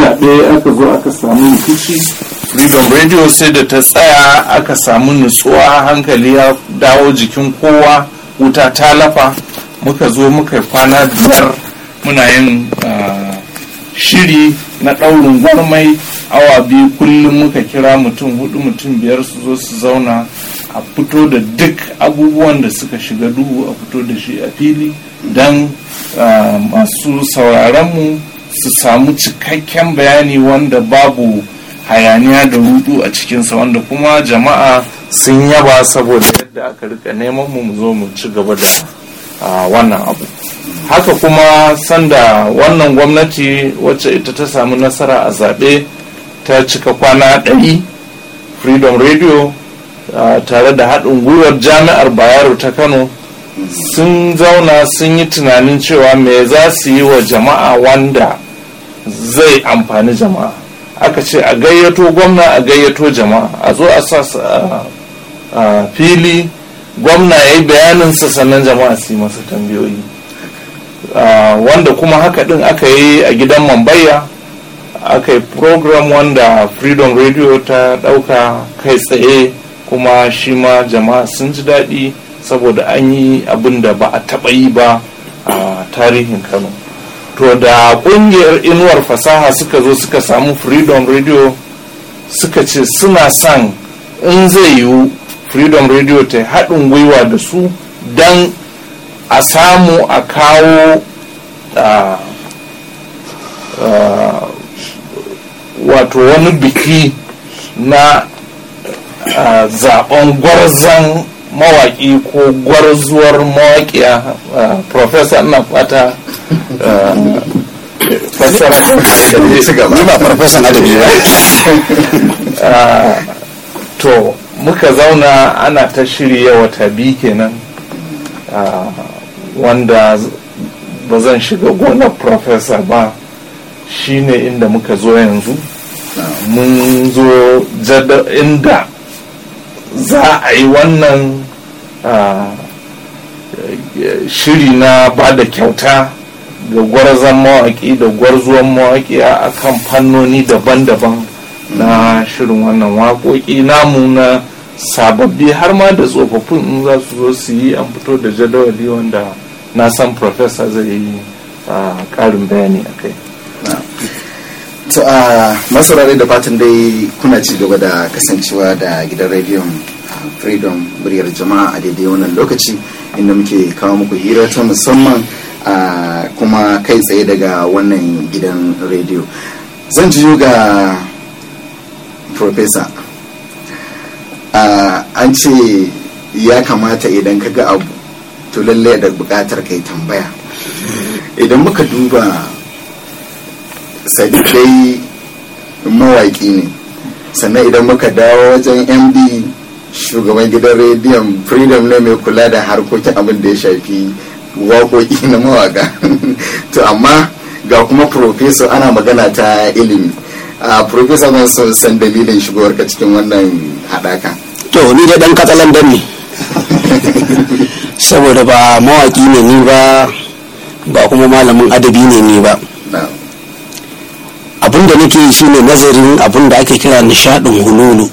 zaɓe aka zo aka samu rikici freedom radio sai da ta tsaya aka samu nutsuwa hankali ya dawo jikin kowa wuta ta lafa muka zo muka kwana biyar muna yin shiri na ɗaurin gwarmai awa biyu kullum muka kira mutum hudu mutum biyar su zo su zauna a fito da duk abubuwan da suka shiga duhu a fito da shi a fili don masu sauraronmu su samu cikakken bayani wanda babu hayaniya da rudu a cikinsa wanda kuma jama'a sun yaba saboda yadda aka rika neman mu zo mu ci gaba da wannan abu haka kuma sanda wannan gwamnati wacce ita ta samu nasara a zaɓe ta cika kwana ɗari freedom radio tare da haɗin gwiwar jami'ar bayero ta kano sun zauna sun yi tunanin cewa me za su yi wa jama'a wanda zai amfani jama'a aka ce a gayyato gwamna a gayyato jama'a a zo a sa a fili gwamna ya yi bayaninsa sannan jama'a su yi masa tambayoyi wanda kuma haka din aka yi a gidan mambaya aka yi program wanda freedom radio ta ɗauka kai tsaye kuma shi ma jama'a sun ji daɗi saboda an yi abin da ba a taɓa yi ba a tarihin kano to da ƙungiyar inuwar fasaha suka zo suka samu freedom radio suka ce suna son in zai yiwu freedom radio ta haɗin gwiwa da su don a samu a kawo wato wani biki na zaben gwarzon mawaƙi ko gwarzuwar mawaƙiya professor ina fata fassara ni ba farfesan adabi ba to muka zauna ana ta shirya wata biyu kenan wanda ba zan shiga gonar professor ba shine inda muka zo yanzu mun zo inda za a yi wannan shiri na ba da kyauta ga gwarzon mawaƙi da gwarzuwan mawaƙi a kan fannoni daban-daban na shirin wannan waƙoƙi namu na sababbi har ma da tsofaffin in za su zo su yi an fito da jadawali wanda na san profesa zai yi ƙarin bayani a kai to a masarare da fatan dai kuna ci gaba da kasancewa da gidan rediyon freedom muryar jama'a a daidai wannan lokaci inda muke kawo muku hira ta musamman kuma kai tsaye daga wannan gidan rediyo zan jiyo ga professor an ce ya kamata idan ka ga abu to lallai da bukatar kai tambaya idan muka duba sadidai mawaƙi ne sannan idan muka dawo wajen md shugaban gidan rediyon freedom ne mai kula da harkokin abin da ya shafi waƙoƙi na mawaƙa to amma ga kuma professor ana magana ta ilimi a professor ban so san dalilin shigowarka cikin wannan haɗaka to ni da ɗan katsalandan ne saboda ba mawaƙi ne ni ba ba kuma malamin adabi ne ni ba abin da nake yi shine nazarin abin da ake kira nishadin hululu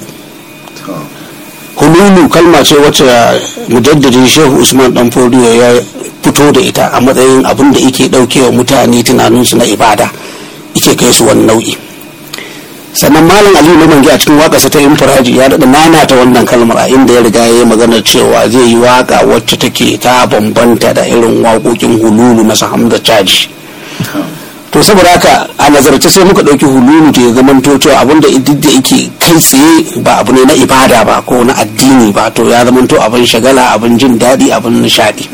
hululu kalma ce wacce mujaddadin shehu usman dan fodiyo ya fito da ita a matsayin abin da yake daukewa mutane tunaninsu na ibada yake kai su wani nau'i sannan malam aliyu na mangi a cikin waƙarsa ta infiraji ya daɗa nanata wannan kalmar a inda ya riga ya yi maganar cewa zai yi waƙa wacce take ta bambanta da irin waƙoƙin hululu na sahamda caji to saboda haka a nazarce sai muka ɗauki hululu da ya zamanto cewa abin da duk da yake kai tsaye ba abu ne na ibada ba ko na addini ba to ya zamanto abin shagala abin jin daɗi abin nishaɗi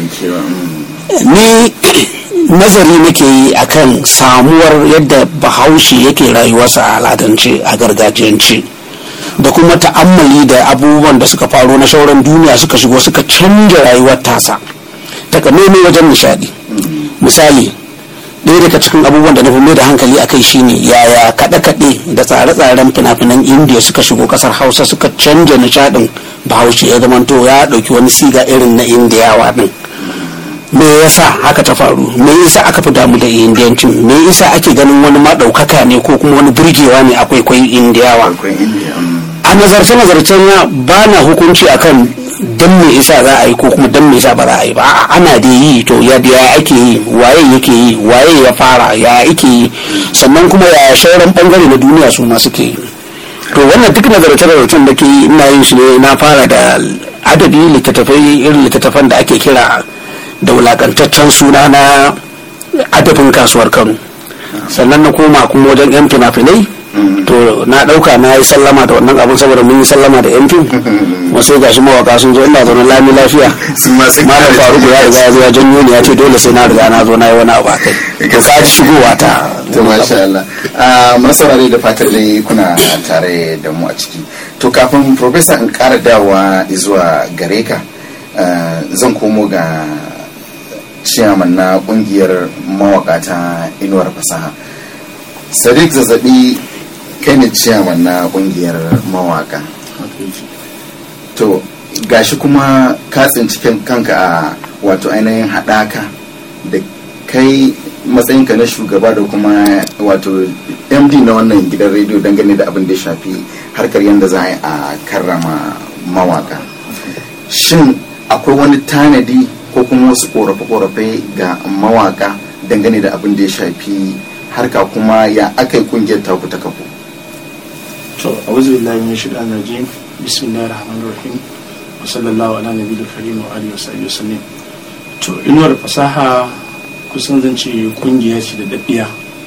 ni nazari nake yi akan samuwar yadda bahaushe yake rayuwarsa a al'adance a gargajiyance da kuma ta'ammali da abubuwan da suka faru na sauran duniya suka shigo suka canja rayuwar tasa takamaimai wajen nishadi misali ɗaya daga cikin abubuwan da na fi mai da hankali a kai shine yaya kaɗe-kaɗe da tsare-tsaren fina-finan indiya suka shigo ƙasar hausa suka canja nishadin bahaushe ya zamanto ya ɗauki wani siga irin na indiyawa ɗin me yasa haka ta faru me yasa aka fi damu da indian team me yasa ake ganin wani maɗaukaka ne ko kuma wani burgewa ne akwai kwai indiyawa akwai indiya mm. a nazarce nazarcen na ba na hukunci akan dan me isa za a yi ko kuma dan me isa ba za a yi ba A'a, ana da yi to ya ya ake yi waye yake yi waye ya fara ya ake yi sannan kuma ya sauran bangare na duniya su ma suke yi to wannan duk nazarce nazarcen da ke yi ina yin shi ne na fara da adabi littattafai irin littattafan da ake kira da wulakantaccen suna na adabin kasuwar kano sannan na koma kuma wajen yan fina-finai to na dauka na yi sallama da wannan abin saboda mun yi sallama da yan fim kuma sai gashi mawaka sun zo ina zaune lami lafiya su ma sun malam faruku ya riga ya zo ya janyo ni ya ce dole sai na riga na zo na yi wani abu a kai to ka ji shigowa ta to masha Allah a masaurare da fatar dai kuna tare da mu a ciki to kafin professor in kara dawowa zuwa gare ka ah, zan komo ga ciyaman na kungiyar mawaka ta inuwar fasaha sadiq zazzabi kai ne ciyaman na kungiyar mawaka to gashi kuma ka tsinci kan- kanka a wato ainihin haɗaka da kai matsayinka na shugaba da kuma wato md na wannan gidan rediyo dangane da abin da ya shafi harkar yadda za a yi a karrama mawaka shin akwai wani tanadi ko kuma wasu korafe-korafe ga mawaka dangane da abin da ya shafi harka kuma ya aka yi kungiyar taku ta kafu to a'udhu billahi min shaitanir rajim bismillahir rahmanir rahim wa sallallahu ala nabiyil karim wa alihi wa sahbihi wasallam to inuwar fasaha kusan zan ce kungiya ce da daddiya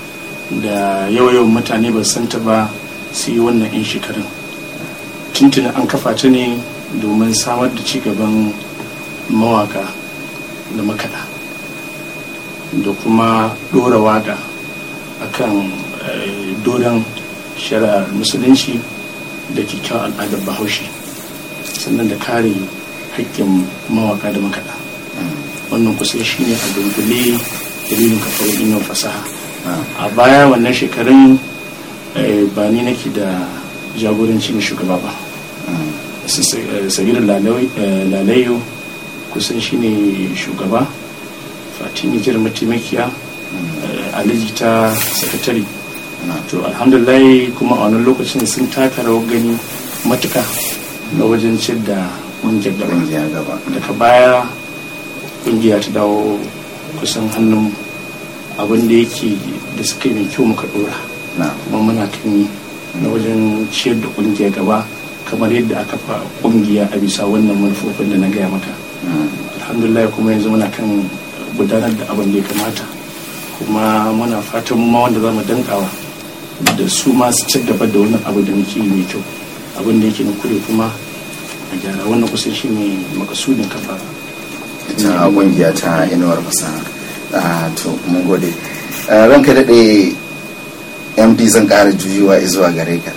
da yawa-yawan mutane ba su santa ba su yi wannan in shekarun tuntuni an kafa ta ne domin samar da ci gaban mawaka da makaɗa da kuma ɗora waka akan eh, dodon shari'ar musulunci da kyakkyawar al'adar bahaushe sannan da kare haƙƙin mawaka da makaɗa wannan kusan shi ne a dunkule dalilin kafar ilimin fasaha a baya wannan shekarun eh, ba ni nake da jagoranci na shugaba ba sabir lalayo kusan shi ne shugaba fatimi jir mataimakiya eh, aliji ta sakatare to alhamdulillah kuma a wannan lokacin sun taka rawar gani matuka na wajen ciyar da ƙungiyar gaba kungiya gaba daga baya ƙungiya ta dawo kusan hannun abin da yake da suka yi mai kyau muka dora na kuma muna kan yi na wajen ciyar da ƙungiya gaba kamar yadda aka fa ƙungiya a bisa wannan manufofin da na gaya maka mm, alhamdulillah kuma yanzu muna kan gudanar da abin da ya kamata kuma muna fatan mu ma wanda za mu dankawa da su ma su ci gaba da wannan abu da muke yi mai kyau abin da yake na kure kuma a gyara wannan kusan shi ne makasudin kafa ta kungiya ta inuwar fasaha Ah, to mun gode Ah, ranka daɗe md zan ƙara juyowa zuwa gare ka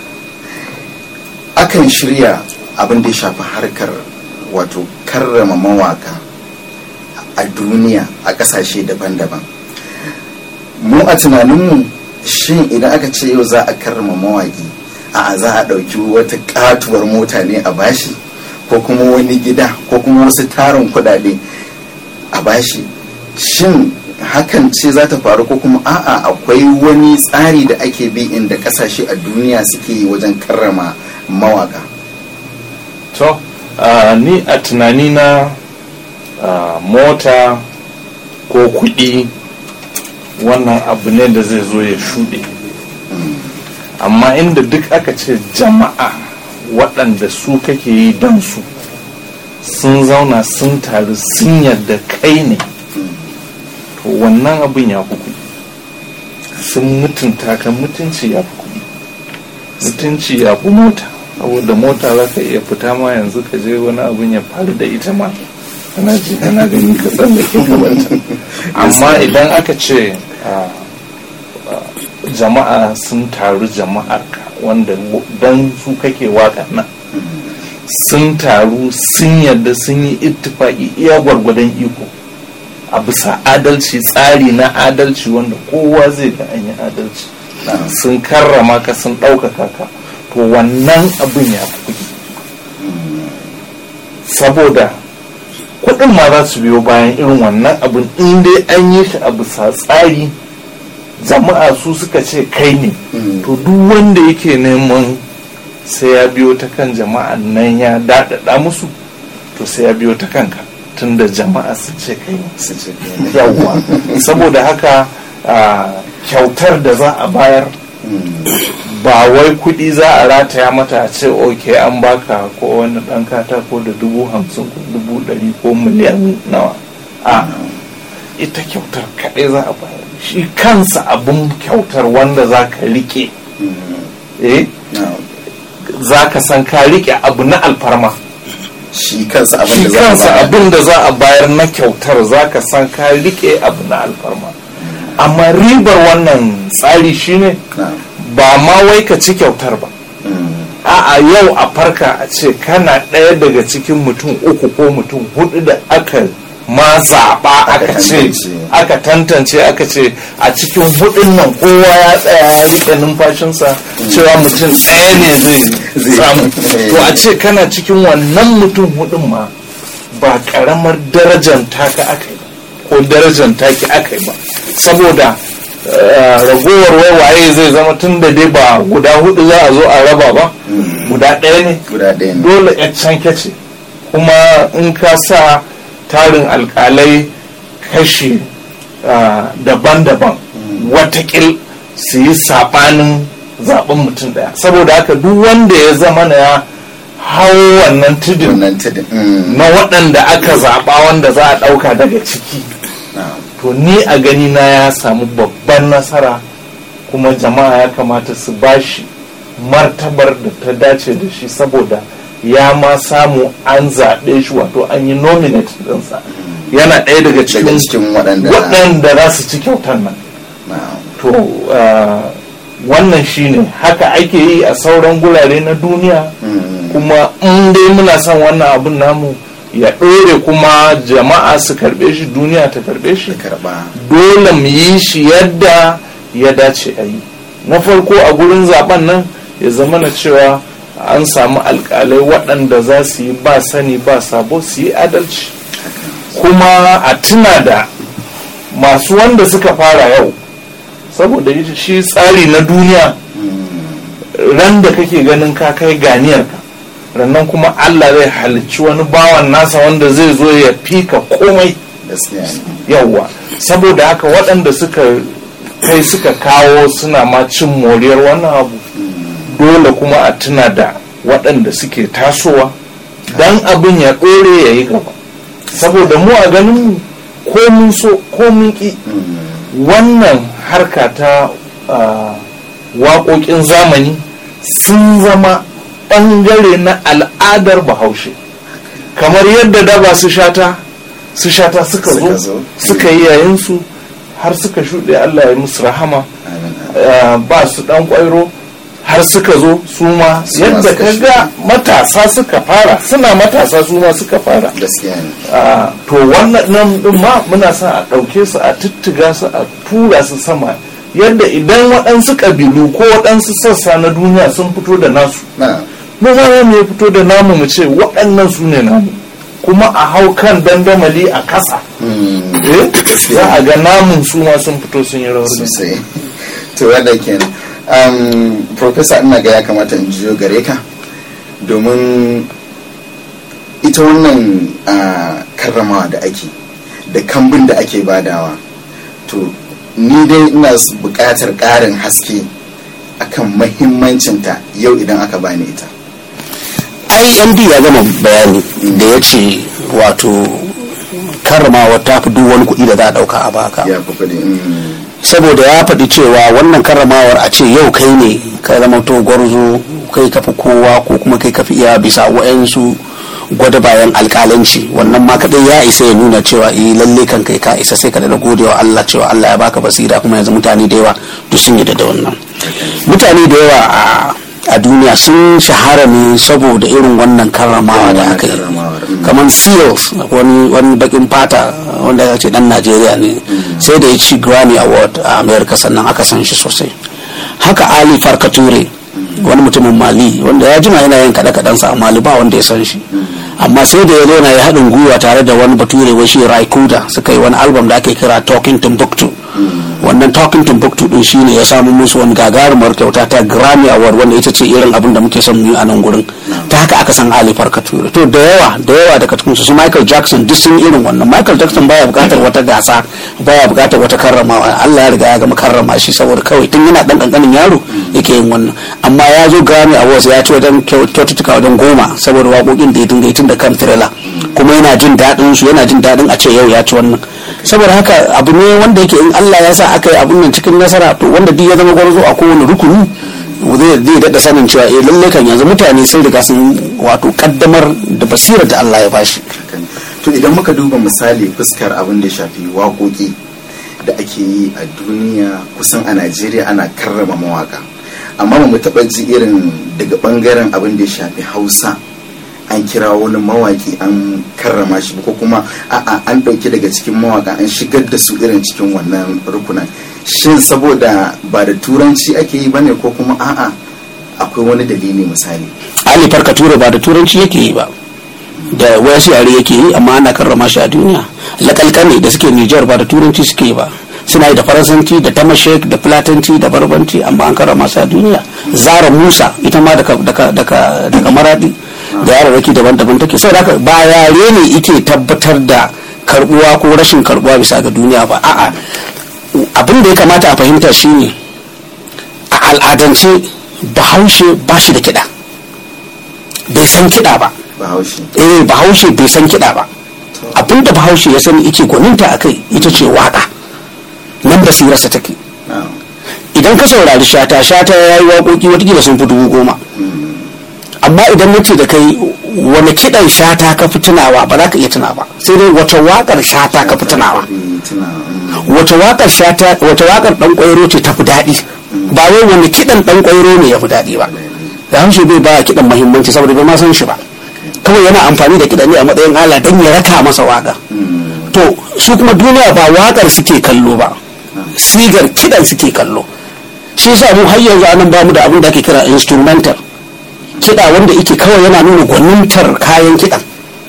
akan shirya abin da ya shafi harkar wato karrama mawaka a duniya a ƙasashe daban-daban mu a tunaninmu shin idan aka ce yau za a karrama mawaki a za a ɗauki wata katuwar mota ne a bashi ko kuma wani gida ko kuma wasu tarin kuɗaɗe a bashi shin hakan ce za ta faru ko kuma a'a akwai wani tsari da ake bi inda kasashe a duniya suke yi wajen karrama mawaka to ah, ni a tunanina ah, mota ko kuɗi wannan abu ne da zai zo ya shuɗe amma inda duk aka ce jama'a waɗanda su kake yi don su sun zauna sun taru sun yarda kai ne to wannan abin ya fi kuɗi sun mutunta ka mutunci ya fi kuɗi mutunci ya fi mota saboda mota za ka iya fita ma yanzu ka je wani abin ya faru da ita ma kana ji kana gani ka tsallake gabanta amma idan aka ce ah, ah, jama'a sun taru jama'ar ka wanda dan su kake waka nan sun taru sun yadda sun yi ittifaki iya gwargwadon iko a bisa adalci tsari na adalci wanda kowa zai ga an yi adalci sun karrama ka sun ɗaukaka ka to wannan abin ya fi kuɗi saboda kuɗin ma za su biyo bayan irin wannan abin in dai an yi shi a bisa tsari jama'a su suka ce kai ne to duk wanda yake neman sai ya biyo ta kan jama'an nan ya daɗaɗa musu to sai ya biyo ta kanka tunda jama'a su ce kai ne su ce ne yawwa saboda haka a, kyautar da za a bayar ba wai kuɗi za a rataya mata a ce ok an baka ko wani ɗan katako da dubu hamsin ko dubu ɗari ko miliyan nawa a ita kyautar kaɗai za a bayar shi kansa abin kyautar wanda za ka rike eh za ka san ka rike abu na alfarma shi kansa abin shi da za a kansa bayar. abin da za a bayar na kyautar za ka san ka rike abu na alfarma amma ribar wannan tsari shine Na'am. ba ma wai ka ci kyautar ba a'a yau a farka a ce kana ɗaya daga cikin mutum uku ko mutum hudu da aka ma zaɓa aka ce tantance. aka tantance aka ce a cikin hudun nan kowa ya tsaya ya riƙe numfashinsa cewa mutum ɗaya ne zai Zai- samu eh. to a ce kana cikin wannan mutum hudun ma ba ƙaramar darajar taka aka yi ba ko darajar taki aka yi ba saboda eh, ragowar waiwaye zai zama tun da dai ba guda hudu za a zo a raba ba guda ɗaya ne guda ɗaya ne dole ya canke ce kuma in ka sa tarin alkalai kashi ah, daban-daban watakil su yi saɓanin zaɓen mutum ɗaya saboda haka duk wanda ya zama na ya hau wannan tudun wannan tudun Mm. na waɗanda aka zaɓa wanda za a ɗauka daga ciki Na'am. to ni a gani na ya samu babban nasara kuma jama'a ya kamata su bashi martabar da ta dace da shi saboda ya ma samu an zaɓe shi wato an yi nominate ɗinsa yana ɗaya daga daga cikin cikin waɗanda waɗanda za su ci kyautar nan Na'am. to ah, wannan shine haka ake yi a sauran gurare na duniya Mm. kuma in dai muna son wannan abin namu ya ɗore kuma jama'a su karɓe shi duniya ta karɓe shi karɓa dole mu yi shi yadda ya dace a yi na farko a gurin zaben nan ya zama na cewa an samu alkalai waɗanda za su yi ba sani ba sabo su yi adalci kuma a tuna da masu wanda suka fara yau saboda ita shi tsari na duniya ran da kake ganin ka kai ganiyarka rannan kuma allah zai halicci wani bawan nasa wanda zai zo ya fika komai gaskiya ne yawwa saboda haka waɗanda suka kai suka kawo suna ma cin moriyar wannan abu dole kuma a tuna da waɗanda suke tasowa don abin ya ɗore ya yi gaba saboda mu a ganin mu ko mun so ko mun ƙi wannan harka ta ah, waƙoƙin zamani sun zama ɓangare na al'adar bahaushe kamar yadda da ba su shata su shata suka Suka zo zo. suka yi yayinsu har suka shuɗe allah ya musu rahama Amin. ah, ba su ɗan ƙwairo har suka zo su ma Su ma yadda suka ka ga matasa suka fara suna matasa su ma suka fara gaskiya ne Ah, to wannan nan din ma muna sa a ɗauke su a tuttuga su a tura su sama yadda idan waɗansu ƙabilu ko waɗansu sassa na duniya sun fito da nasu na mu ma za mu ya fito da namu mu ce waɗannan su ne namu kuma a hau kan dandamali a kasa eh za a ga namun su ma sun fito sun yi rawar gani. sosai to wannan kenan um, professor ina ga ya kamata in jiyo gare ka domin ita wannan ah, karramawa da ake da kambun da ake badawa to ni dai ina s- buƙatar ƙarin haske akan mahimmancinta yau idan aka bani ita imd ya gama bayani da ya ce wato karramawa ta fi duk wani kuɗi da za a ɗauka a baka ya fi kuɗi mm, saboda ya faɗi cewa wannan karramawar a ce yau kai ne ka zama to gwarzo kai kafi kowa ko kuma kai kafi iya bisa wa'yansu gwada bayan alƙalanci wannan ma kaɗai ya isa ya nuna cewa eh lalle kan kai ka isa sai ka da gode wa Allah cewa Allah ya baka basira kuma yanzu mutane da yawa duk sun yi da wannan mutane da yawa a a duniya sun shahara ne saboda irin wannan karramawa da aka yi karramawar, mm. kamar seals wani wani bakin fata wanda ya ce dan najeriya ne sai da ya ci grammy award a america sannan aka san shi sosai haka ali farkature wani mutumin mali wanda ya jima yana yin kaɗe kaɗensa a mali ba wanda ya san shi amma sai da ya zo na ya haɗin gwiwa tare da wani bature wai shi Raikuda suka yi wani album da ake kira Talking Timbuktu wannan Talking Timbuktu din shine ya samu musu wani gagarumar kyauta ta Grammy Award wanda ita ce irin abin da muke son mu yi a nan gurin ta haka aka san Ali Farka Ture to da yawa da yawa daga cikin su Michael Jackson duk sun irin wannan Michael Jackson baya bukatar wata gasa baya bukatar wata karramawa Allah ya riga ya gama karrama shi saboda kawai tun yana dan kankanin yaro yake yin wannan amma ya zo Grammy Awards ya ci wajen kyaututtuka wajen goma saboda waƙoƙin da ya dinga yi tun da kan Thriller kuma yana jin daɗin su yana jin daɗin a ce yau ya ci wannan saboda haka abu ne wanda yake in Allah ya sa aka yi abun nan cikin nasara to wanda duk ya zama gwarzo a kowane rukuni zai zai daɗa sanin cewa eh lalle kan yanzu mutane sun riga sun wato kaddamar da basira da Allah ya bashi to idan muka duba misali fuskar abin da shafi waƙoƙi da ake yi a duniya kusan a Najeriya ana karrama mawaka amma ba mu taɓa ji irin daga ɓangaren abin da ya shafi Hausa an kira wani mawaki an karrama shi ko kuma a'a an ɗauki daga cikin mawaka an shigar da su irin cikin wannan rukunan shin saboda ba da turanci ake yi bane ko kuma a'a akwai wani dalili misali Ali Farka Ture ba da turanci yake yi ba da wasu yare yake yi amma ana karrama shi a duniya lakalkane da suke Nijar ba da turanci suke yi ba suna yi da faransanci da tamashek da fulatanci da barbanci amma an karrama su a duniya zara musa ita ma daga daga maradi da yararraki daban-daban take sai haka ba yare ne ike tabbatar da karbuwa ko rashin karbuwa bisa ga duniya ba a'a abin da ya kamata a fahimta shine a al'adance bahaushe ba shi da kiɗa bai san kiɗa ba bahaushe eh bahaushe bai san kiɗa ba abin da bahaushe ya sani ike gwaninta a kai ita ce waka nan basirarsa take idan ka saurari shata shata ya yi waƙoƙi watakila sun fi dubu goma amma idan nace da kai wani kiɗan shata ka fi tunawa ba za ka iya tuna ba sai dai wace waƙar shata ka fi tunawa wace waƙar shata wace waƙar ɗan ƙwairo ce ta fi daɗi ba wai wani kiɗan ɗan ƙwairo ne ya fi daɗi ba da haushe bai ba kiɗan muhimmanci saboda bai ma san shi ba kawai yana amfani da kiɗan ne a matsayin ala don ya raka masa waƙa to su kuma duniya ba waƙar suke kallo ba sigar kiɗan suke kallo shi yasa mu har yanzu anan bamu da abin da ake kira instrumental kiɗa wanda yake kawai yana nuna gwanintar kayan kiɗan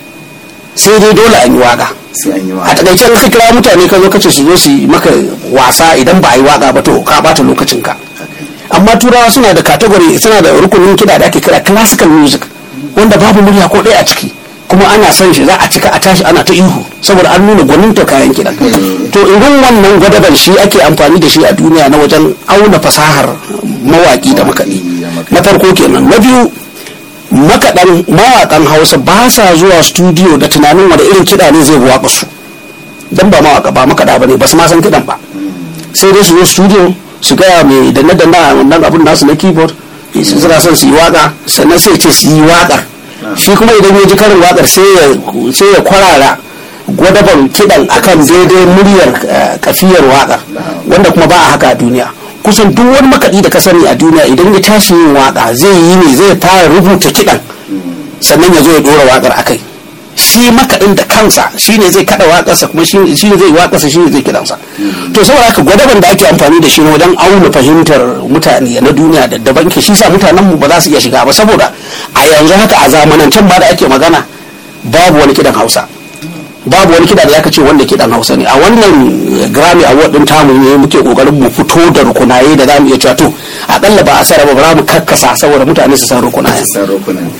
sai dai dole an yi waka a takaice in ka kira mutane ka zo kace su zo su yi maka wasa idan ba a yi waka ba to ka bata lokacin ka amma turawa suna da category suna da rukunin kiɗa da ake kira classical music wanda babu murya ko ɗaya a ciki kuma ana son shi za a cika a tashi ana ta ihu saboda an nuna gwaninta kayan kiɗan to irin wannan gwadaban shi ake amfani da shi a duniya na wajen auna fasahar mawaƙi da makaɗi na farko kenan na biyu makaɗan mawaƙan hausa ba sa zuwa studio da tunanin wanda irin kiɗa ne zai waƙa su dan ba mawaƙa ba makaɗa ba ne ba su ma san kiɗan ba sai dai su zo studio su gaya mai danne danne a wannan abun nasu na keyboard suna son su yi waƙa sannan sai ce su yi waƙar shi kuma idan ya ji karin waƙar sai ya kwarara gwadaban kiɗan akan daidai muryar kafiyar waƙar wanda kuma ba a haka a duniya kusan duk wani makaɗi da ka sani a duniya idan ya tashi yin waƙa zai yi ne zai fara rubuta kiɗan sannan ya zo ya ɗora waƙar akai shi makaɗin da kansa shi ne zai kaɗa waƙarsa kuma shi ne zai waƙarsa shi ne zai kiɗansa to saboda haka gwadaban da ake amfani da shi ne wajen auna fahimtar mutane na duniya da daban ke shi sa mutanen mu ba za su iya shiga ba saboda a yanzu haka a zamanancen ma da ake magana babu wani kiɗan hausa babu wani kiɗa da ya ce wanda kiɗan hausa ne a wannan grammy award din tamu ne muke kokarin mu fito da rukunaye da zamu iya cewa to akalla ba a sara ba za mu karkasa saboda mutane su san rukunaye san rukunaye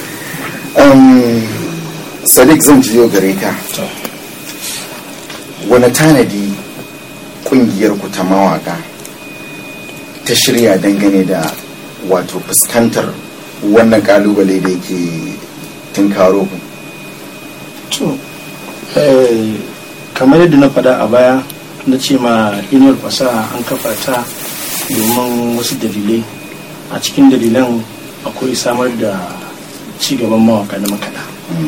sadiq zan jiyo gare ka wani tanadi kungiyar ku ta mawaka ta shirya dangane da wato fuskantar wannan kalubale da yake tunkaro ku to kamar yadda na faɗa a baya na ce ma inuwar fasaha an kafa ta domin wasu dalilai a cikin dalilan akwai samar da cigaban mawaka na makaɗa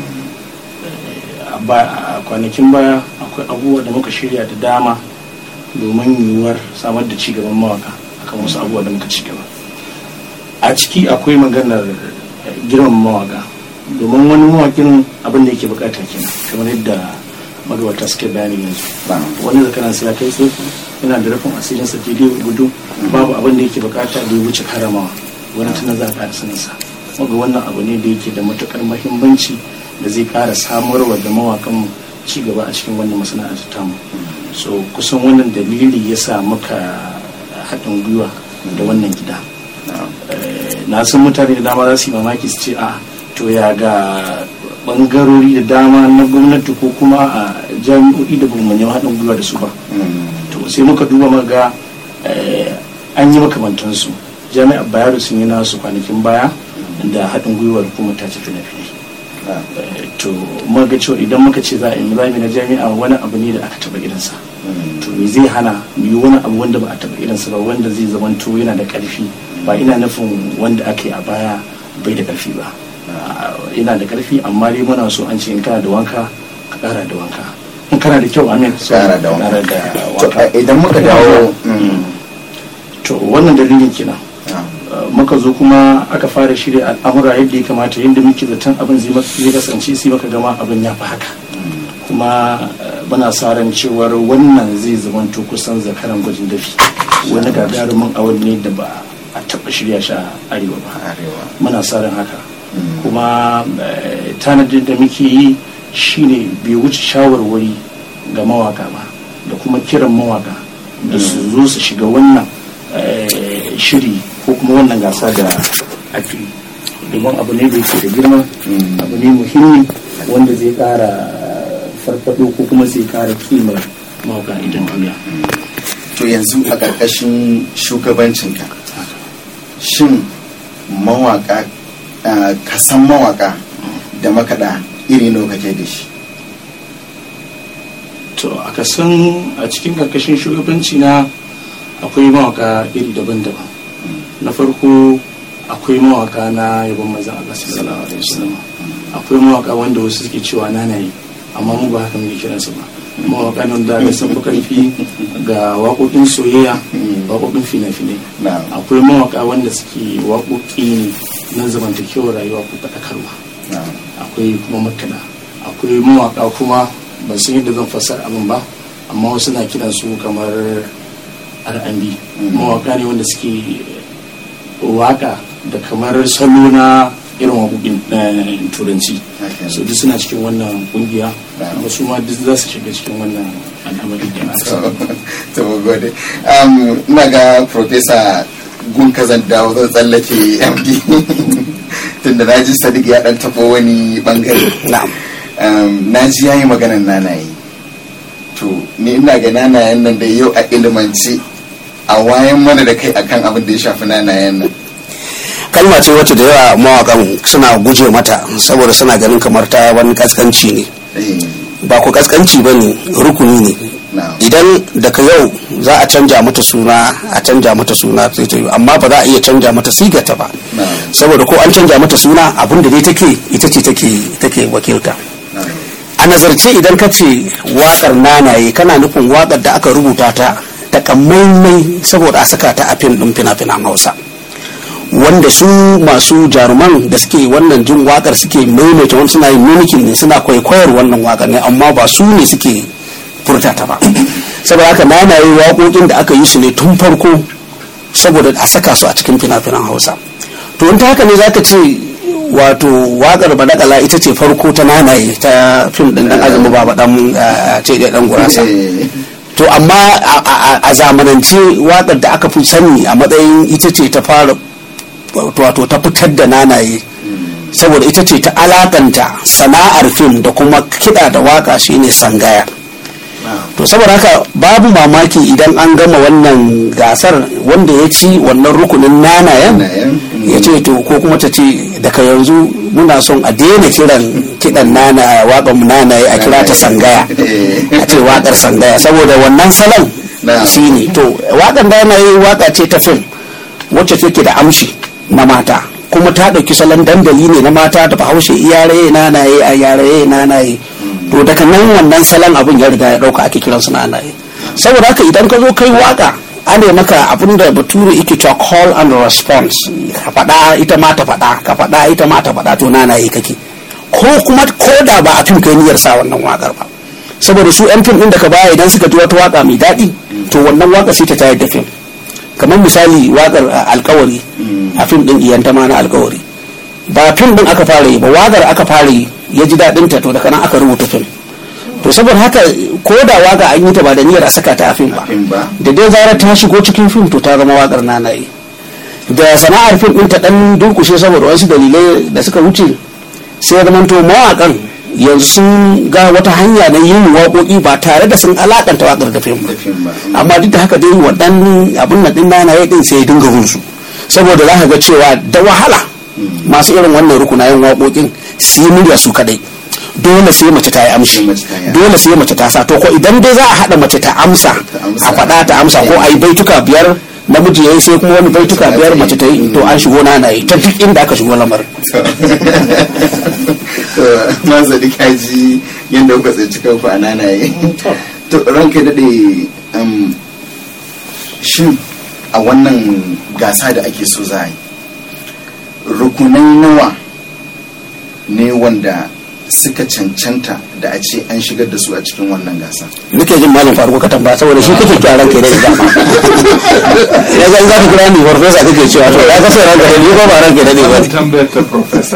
a kwanakin baya akwai abubuwa da muka shirya da dama domin yiwuwar samar da cigaban mawaka akan wasu abubuwa da muka cigaba a ciki akwai maganar girman mawaka domin wani mawakin abin da yake bukata kenan kamar yadda magabata suke bayani yanzu wani zakaran sai kai tsofi yana da rufin asirin sa daidai gudu babu abin da yake bukata da ya wuce karamawa wani tunan za a ƙara sanin sa maga wannan abu ne da yake da matukar mahimmanci da zai kara samarwa da mawakan ci gaba a cikin wannan masana'antar tamu so kusan wannan dalili ya sa muka haɗin gwiwa da wannan gida na san mutane da dama za su yi mamaki su ce a to ya ga bangarori da dama na gwamnati ko kuma a jami'o'i da bamu yi haɗin gwiwa da su ba to sai muka duba maga an yi makamantansu jami'ar bayero sun yi nasu kwanakin baya da haɗin gwiwar hukumar ta ce fina-finai to muka cewa idan muka ce za a yi zami na jami'a wani abu ne da aka taɓa irinsa to me zai hana mu yi wani abu wanda ba a taɓa irinsa ba wanda zai zamanto yana da ƙarfi ba ina nufin wanda aka yi a baya bai da ƙarfi ba ina da ƙarfi amma dai muna so an ce in kana da wanka ka ƙara da wanka in kana da kyau amin Ƙara da wanka idan muka dawo to wannan dalilin kenan muka zo kuma aka fara shirya al'amura yadda ya kamata yadda muke zaton abin zai kasance sai maka gama abin ya fi haka kuma muna sa ran cewar wannan zai zamanto kusan zakaran gwajin dafi wani gagarumin awal ne da ba a taɓa shirya shi a arewa ba muna sa ran haka kuma tanadin da muke yi shine bai wuce shawarwari ga mawaka ba da kuma kiran mawaka da su zo su shiga wannan shiri ko kuma wannan gasa da ake domin abu ne da yake da girma abu ne muhimmi wanda zai kara farfado ko kuma zai kara kimar mawaka idan duniya to yanzu a ƙarƙashin shugabancinka shin mawaka ka san mawaka da makaɗa iri nawa kake da shi to a kasan a cikin ƙarƙashin shugabanci na akwai mawaka iri daban-daban na farko akwai mawaka na yabon mazan Allah sallallahu alaihi wasallam akwai mawaka wanda wasu suke cewa nanayi amma mu ba haka muke kiransu ba mawaka ne wanda ga sun karfi ga waƙoƙin soyayya waƙoƙin fina-finai akwai mawaka wanda suke waƙoƙi ne na zamantakewar rayuwa ko faɗakarwa akwai kuma makana akwai mawaka kuma ban san yadda zan fassara abin ba amma wasu na kiransu kamar R&B mawaka ne wanda suke waka da kamar salo na irin waƙoƙin turanci so duk suna cikin wannan kungiya wasu ma duk za su shiga cikin wannan al'amari da to gode ina ga professor gun kazan dawo zan tsallake md tunda na ji sadiq ya dan taɓa wani bangare na ji yayi maganar nanaye to ni ina ga nanayen nan da yau a ilimance a wayan mana da kai akan abin da ya shafi nanayen nan kalma ce wacce da yawa mawakan suna guje mata saboda suna ganin kamar ta wani kaskanci ne ba ku kaskanci ba ne rukuni ne idan daga yau za a canja mata suna a canja mata suna sai ta yi amma ba za a iya canja mata sigata ba saboda ko an canja mata suna abin da dai take ita ce take wakilta a nazarce idan ka ce wakar nanaye kana nufin wakar da aka rubuta ta takamaimai saboda a saka ta a fim ɗin fina-finan hausa wanda su masu jaruman da suke wannan jin wakar suke maimaita wani suna yin mimikin ne suna kwaikwayar wannan wakar ne amma ba su ne suke furta ta ba saboda haka nanaye waƙoƙin da aka yi su ne tun farko saboda a saka su a cikin fina-finan hausa to in ta haka ne zaka ce wato wakar badakala ita ce farko ta nanaye ta fim din dan azumi ba dan ce da dan gurasa to amma a zamanance wakar da aka fi sani a matsayin ita ce ta fara wato ta fitar da nanaye saboda ita ce ta alakanta sana'ar fim da kuma kiɗa da waka shine sangaya to saboda haka babu mamaki idan an gama wannan gasar wanda ya ci wannan rukunin nanayen ya ce to ko kuma ta ce daga yanzu muna son a daina kiran kiɗan nana waƙar nanaye a kira ta sangaya a ce waƙar sangaya saboda wannan salon shi ne to waƙar nanaye waƙa ce ta fim wacce take da amshi na mata kuma ta ɗauki salon dandali ne na mata da bahaushe iyare nanaye a yare nanaye to daga nan wannan salon abin ya riga ya ɗauka ake kiran su nanaye saboda haka idan ka zo kai waka ana maka abin da bature yake cewa call and response ka faɗa ita ma ta faɗa ka faɗa ita ma ta faɗa to nanaye kake ko kuma ko da ba a fim kai niyyar sa wannan wakar ba saboda su yan fim ɗin da ka baya idan suka ji wata waka mai daɗi to wannan waka sai ta tayar da fim kamar misali wakar alkawari a fim din iyanta ma na alkawari ba fim din aka fara yi ba wakar aka fara yi ya ji daɗin ta to daga nan aka rubuta fim to saboda haka ko da waka an yi ta ba da niyyar a saka ta a fim ba fim ba da dai zarar ta shigo cikin fim to ta zama wakar nanaye da sana'ar fim ɗin ta ɗan durkushe saboda wasu dalilai da suka wuce sai ya zamanto mawaƙan yanzu sun ga wata hanya na yin waƙoƙi ba tare da sun alaƙanta waƙar da fim ba da fim ba amma duk da haka dai waɗannan abin nan ɗin nanaye ɗin sai ya dinga bin su saboda za ka ga cewa da wahala masu irin wannan rukunayen waƙoƙin su yi murya su kadai dole sai mace ta yi amshi mace ta yi. dole sai mace ta sa to ko idan dai za a haɗa mace ta amsa amsa. a faɗa ta amsa ko a yi baituka biyar namiji ya yi sai kuma wani baituka Mace biyar ta yi. mace ta yi to an shigo na yi ta duk inda aka shigo lamarin to na zaɗi kaji yadda kuka tsinci kanku a nanaye to ranka daɗe um, shin a wannan gasa da ake so za a yi rukunai nawa ne wanda suka cancanta da a ce an shigar da su a cikin wannan gasa nake jin malam faruku ka tambaya saboda shi kake kira ranka da dama ya ga za ka kira ni farfesa kake cewa to ya kasa ranka da ni ko ba ranka da ni ba tambayar ta professor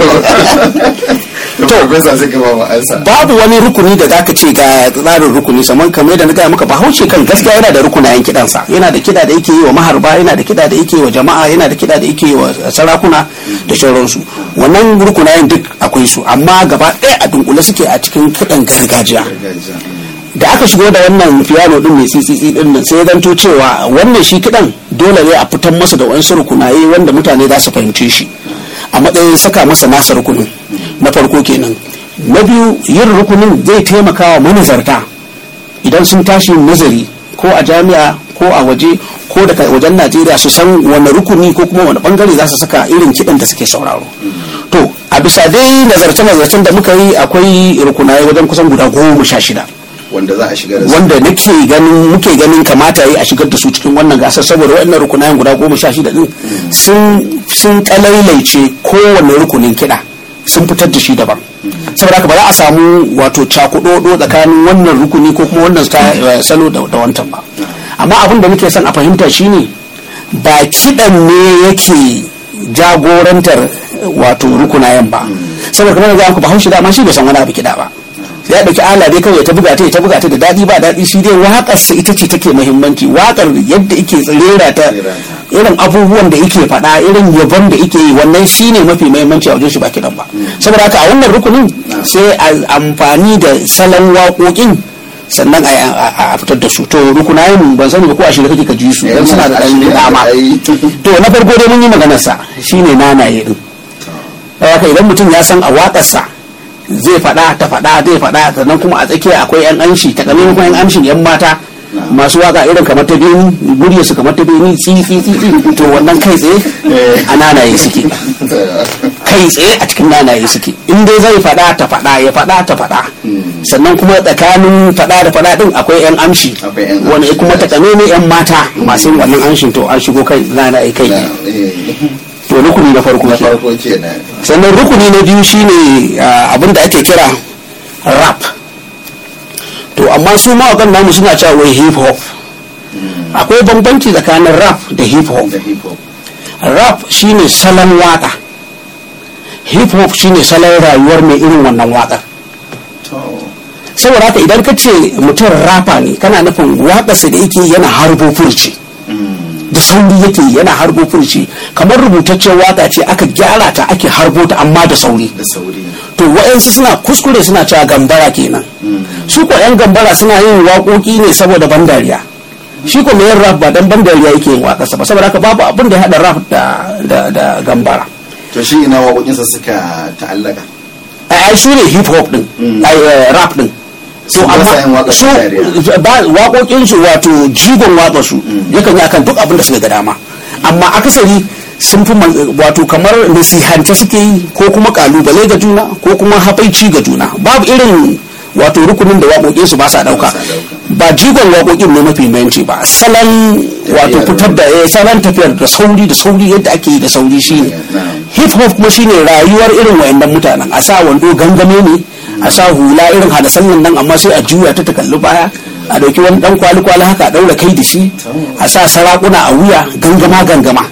to professor sai ka ba mu ansa babu wani rukuni da zaka ce ga tsarin rukuni saman kamar da na gaya maka bahaushe kan gaskiya yana da rukunayen kidansa yana da kida da yake yi wa maharba yana da kida da yake yi wa jama'a yana da kida da yake yi wa sarakuna da sauransu wannan rukunayen duk akwai su amma gaba ɗaya a dunkule suke a cikin kidan gargajiya gargajiya da aka shigo da wannan piano din mai tsitsitsi din nan sai ya zanto cewa wannan shi kidan dole ne a fitar masa da wasu rukunaye wanda mutane za su fahimce shi a matsayin saka masa nasa rukunin na farko kenan na biyu yin rukunin zai taimaka wa manazarta idan sun tashi nazari ko a jami'a ko a waje ko daga wajen najeriya su san wani rukuni ko kuma wani bangare za su saka irin kidan da suke sauraro to a bisa dai nazarce-nazarcen da muka yi akwai rukunaye wajen kusan guda goma sha shida wanda za a shigar da su wanda nake ganin muke ganin kamata yi a shigar da su cikin wannan gasar saboda waɗannan rukunayen guda goma sha shida din sun sun kalailaice kowane rukunin kiɗa sun fitar da shi daban saboda haka ba za a samu wato cakuɗoɗo tsakanin wannan rukuni ko kuma wannan sta- eh, salo da da wancan ba amma abin da muke son a fahimta shine ba kiɗan ne yake jagorantar wato rukunayen ba saboda kamar da ku bahaushe dama shi bai san wani abu kiɗa ba ya ɗauki ala dai kawai ta buga ta ta buga ta da daɗi ba daɗi shi dai waƙar sa ita ce take muhimmanci waƙar yadda yake tsirera ta irin abubuwan da yake faɗa irin yabon da yake yi wannan shine mafi muhimmanci a wajen shi ba kiɗan ba saboda haka a wannan rukunin sai a amfani da salon waƙoƙin sannan a, a- a fitar da su to rukunayen ban sani ba ko a shirya kake ka ji su dan suna da ɗan dama to na farko dai mun yi maganar sa shine nanaye din haka idan mutum ya san a waƙarsa zai faɗa ta faɗa zai faɗa sannan kuma a tsakiya akwai yan amshi ta kamar kuma yan amshin yan mata masu waka irin kamar ta beni murya su kamar ta beni tsi tsi tsi tsi to wannan kai tsaye a nanaye suke kai tsaye a cikin nanaye suke in dai zai faɗa ta faɗa ya faɗa ta faɗa sannan kuma tsakanin faɗa da faɗa din akwai yan amshi Akwai 'yan wani amshi, kuma ta ne yan mata masu yin wannan amshin to an shigo kai nanaye kai to rukuni na farko na kenan. farko kenan sannan rukuni na biyu shine ah, abin da ake kira rap to amma su mawakan namu suna cewa wai hip hop akwai bambanci tsakanin rap da hip hop da hip hop rap shine salon waka hip hop shine salon rayuwar mai irin wannan wakar to saboda haka idan ka ce mutum rapa ne kana nufin waƙarsa da yake yana harbo furci da sauri yake yana harbo furci kamar rubutaccen waka ce aka gyara ta ake harbo ta amma da sauri da sauri to wa'yansu suna kuskure suna cewa gambara kenan su ko yan gambara suna yin waƙoƙi ne saboda ban dariya shi ko mai yin rap ba dan ban dariya yake yin waƙarsa ba saboda haka babu abin da ya haɗa rap da da da gambara to shi ina waƙoƙinsa suka ta'allaka ai su ne hip hop din ai eh, rap din Su ba sa yin waƙar su dariya. ba waƙoƙin su wato jigon waƙar su yakan yi akan duk abin da suka ga dama amma akasari sun fi man- wato kamar nasihance suke yi ko kuma kalubale ga juna ko kuma haɓaici ga juna babu irin wato rukunin da waƙoƙin su ba sa ɗauka sa ɗauka. ba jigon waƙoƙin ne mafi muhimmanci ba salon wato Tafiyar. fitar da eh, salon tafiyar da sauri da sauri yadda ake yi da sauri shine Na'am. hip hop kuma shine rayuwar irin wayannan mutanen a sa wando gangame ne a sa hula irin hadasan nan nan amma sai a juya ta ta kalli baya a dauki wani dan kwali kwali haka a daura kai da shi a sa sarakuna a wuya gangama gangama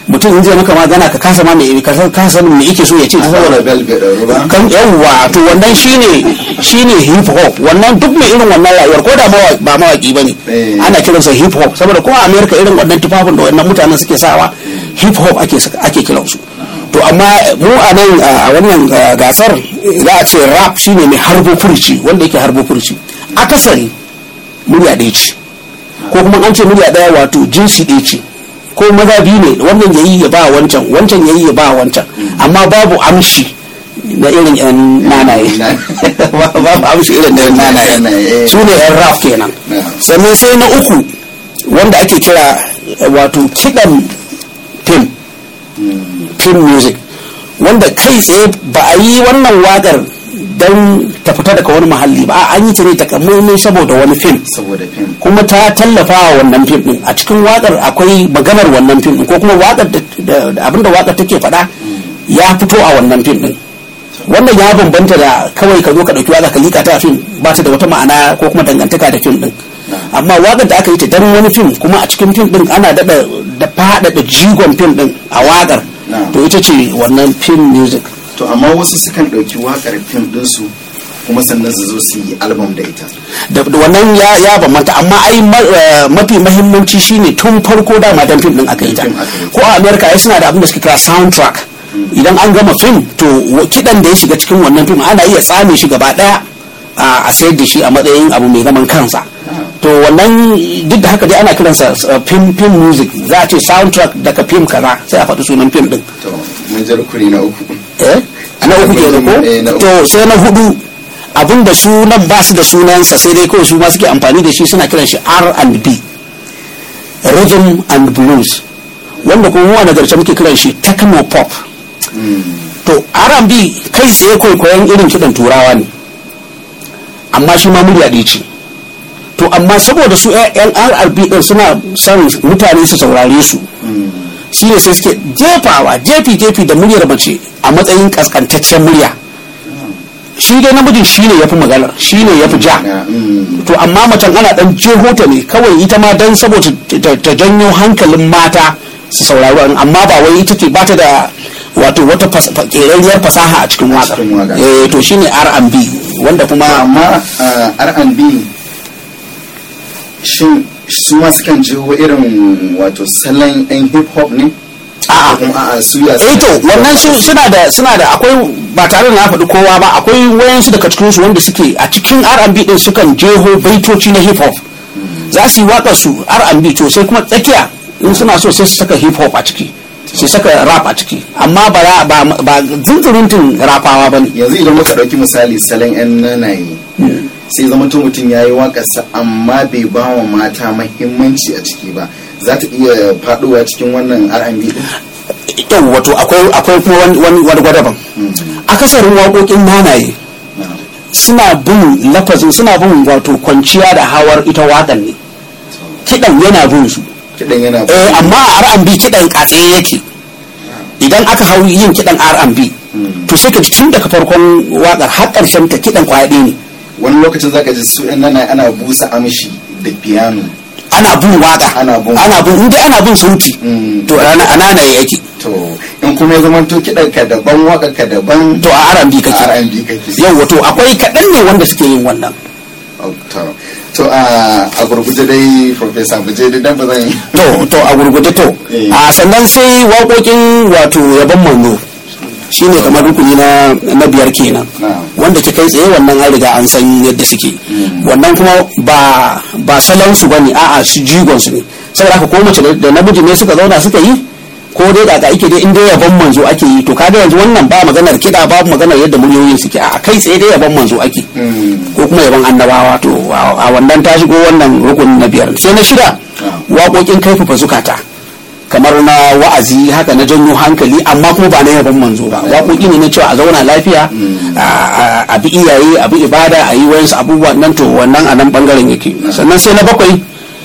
mutum in zai maka magana ka kasa ma me ka kasa sanin me yake so ya ce saboda saboda bel bai ɗauru ba kan yawwa to wannan shine shine hip hop wannan duk mai irin wannan rayuwar ko da mawa- ba mawaki bane Eh. ana kiransa hip hop saboda ko a America irin wannan tufafin da wannan mutanen suke sawa hip hop ake saka- ake kiransu to amma mu a nan a wannan uh, gasar za a ce rap shine mai harbo furci wanda yake harbo furci akasari murya ɗaya ce ko kuma an ce murya ɗaya wato jinsi ɗaya ce ko maza biyu ne wannan yayi ya ba wancan wancan yayi ya ba wancan amma babu amshi na irin yan nanaye babu amshi irin na yan nanaye Nanaye. su ne yan rap kenan Yeah. sannan sai na uku wanda ake kira eh, wato kiɗan fim film music wanda kai tsaye ba a yi wannan wakar don ta fita daga wani muhalli ba a an yi ta ne takamaimai saboda wani fim saboda fim kuma ta tallafa wa wannan fim din a cikin wakar akwai maganar wannan fim din ko kuma wakar da da- da abinda wakar take faɗa ya fito a wannan fim din wannan ya bambanta da kawai ka zo ka ɗauki waka ka liƙa ta a fim ba ta da wata ma'ana ko kuma dangantaka da fim din amma wakar da aka yi ta dan wani fim kuma a cikin fim din ana daɗa da faɗaɗa jigon fim din a wakar Na'am. to ita ce wannan film music to amma wasu sukan ɗauki waƙar fim ɗinsu kuma sannan su zo su yi album da ita da da wannan ya ya bambanta amma ai ma- eh, mafi mahimmanci shine tun farko dama dan fim din aka yi ta Fim aka yi ta. ko a america ai suna da abin da suke kira soundtrack idan an gama fim to wa- kidan da ya shiga cikin wannan fim ana iya tsame shi gaba daya a a sayar da shi a matsayin abu mai zaman kansa to wannan duk da haka dai ana kiransa uh, film film music za a ce soundtrack daga fim kaza sai a faɗi sunan fim din to mun ji rukuni na uku eh na uku kenan Eh, na ko uku. to sai na hudu abinda sunan ba su da sunansa sai dai kawai su ma suke amfani da shi suna kiran shi R&B rhythm and blues wanda kuma mu a nazarce muke kiran shi techno pop to R&B kai tsaye kwaikwayon irin kiɗan turawa ne amma shi ma murya ɗaya ce to amma saboda su 'yan R&B ɗin suna son mutane su saurare su shi ne sai suke jefawa jefi jefi da muryar mace a matsayin kaskantaccen murya shi dai namijin shi ne ya fi maganar shi ne ya fi ja Mm. to amma macen ana dan jeho ta ne kawai ita ma dan saboda ta- ta janyo hankalin mata su saurari wani amma ba wai ita ce ba ta da wato wata fas- fa- ƙerarriyar fasaha a cikin waƙar cikin waƙar. eh to shine R&B wanda kuma amma uh, R&B shin su ma sukan jiho irin wato salon yan hip hop ne a'a kuma a'a su ya eh to wannan su suna da suna da akwai ba tare da na faɗi kowa ba akwai wayansu daga cikin su wanda suke a cikin R&B din sukan jeho baitoci na hip hop za su yi waƙar su R&B to sai kuma tsakiya in suna so sai su saka hip hop a ciki su saka rap a ciki amma ba ra- ba ba zunzurutun rafawa bane yanzu idan muka ɗauki misali salon yan nanaye sai zama to mutum ya yi waƙarsa amma bai ba wa mata mahimmanci a ciki ba za ta iya faɗowa cikin wannan R&B din yau wato akwai akwai kuma wani wani wani gwadaban akasarin waƙoƙin nanaye suna bin lafazin suna bin wato kwanciya da hawar ita waƙar ne kiɗan yana bin su kiɗan yana eh amma a R&B kiɗan katse yake idan aka hau yin kiɗan R&B to sai ka ji tun daga farkon waƙar har ƙarshen ta kiɗan kwaya ɗaya ne wani lokacin zaka ji su yan nanaye ana busa amshi da piano ana bin waƙa Ana bin- ana bin inda ana bin sauti Mm. to ana anana yake to in kuma ya zama to kiɗan ka daban waƙar ka daban to a R&B kake R&B kake yau wato akwai kaɗan ne wanda suke yin wannan Oh, to to a a gurguje dai professor buje dai dan ba zan yi to to a gurguje to Eh. a sannan sai waƙoƙin wato yabon manzo shine kamar rukuni na na biyar kenan Na'am. wanda ke kai tsaye wannan an riga an san yadda suke wannan kuma ba ba salon su bane a'a su jigon su ne saboda haka ko mace da- da namiji ne suka zauna suka yi ko dai kaka ake dai in dai yabon manzo ake yi to kaga yanzu wannan ba maganar kiɗa ba maganar yadda muryoyin suke a kai tsaye dai yabon manzo ake ko kuma yaban annabawa to a a wannan ta shigo wannan rukun na biyar sai na shida waƙoƙin kaifafa zukata kamar na wa'azi haka na janyo hankali amma kuma ba na yaban manzo ba waƙoƙi ne na cewa a zauna lafiya a- a- a bi iyaye a bi ibada a yi wayansu abubuwa nan to wannan a nan bangaren yake sannan sai na bakwai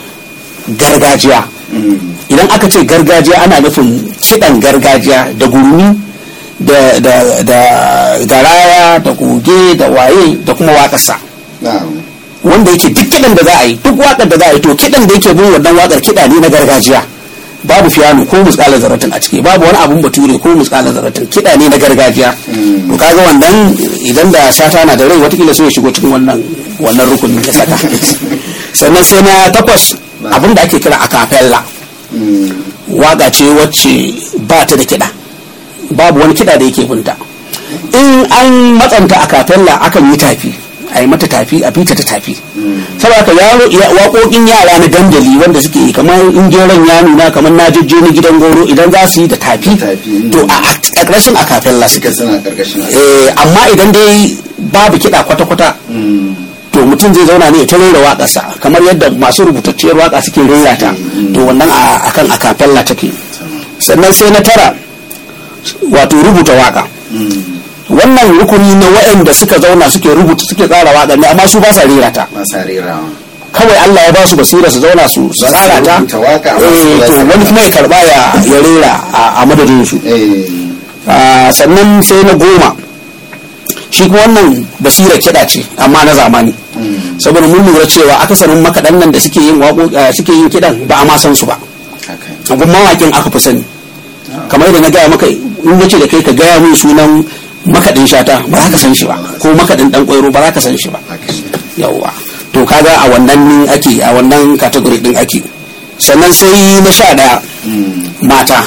gargajiya idan aka ce gargajiya ana nufin kiɗan gargajiya da gurmi da da da garaya da goge da waye da kuma waƙarsa na'am wanda yake duk kiɗan da za a yi duk waƙar da za a yi to kiɗan da yake bin wannan waƙar kiɗa ne na gargajiya babu fiyano ko muskala zaratin a ciki babu wani abun bature ko muskala zaratin kiɗa ne na gargajiya to kaga wannan idan da shata na da rai watakila sai ya shigo cikin wannan wannan rukunin da saka sannan sai na takwas abin da ake kira acapella waka ce wacce ba ta da kiɗa babu wani kiɗa da yake binta in an matsanta acapella akan yi tafi a yi mata tafi a fita ta tafi saboda ka yaro waƙoƙin yara na dandali wanda suke yi kamar in geron ya nuna kamar na jejje ni gidan goro idan za su yi da tafi to a ƙarƙashin acapella suke eh amma idan dai babu kiɗa kwata-kwata to mutum zai zauna ne ya ta rera waƙarsa kamar yadda masu rubutacciyar waƙa suke rera ta to wannan akan acapella take sannan sai na tara wato rubuta waƙa wannan rukuni na waɗanda suka zauna suke rubuta suke tsara waƙa ne amma su ba sa rera ta kawai Allah ya ba su basira su zauna su tsara ta eh to wani kuma ya karba ya ya rera a madadin su sannan sai na goma shi kuma wannan basira kiɗa ce amma na zamani saboda mun lura cewa akasarin makaɗan nan da suke yin suke yin kiɗan ba a ma san su ba abun mawaƙin aka fi sani kamar yadda na gaya maka in yace da kai ka gaya min sunan makaɗin shata ba za ka san shi ba ko makaɗin ɗan ƙwairo ba za ka san shi ba yawwa to kaga a wannan ake a wannan category ɗin ake sannan sai na sha ɗaya mata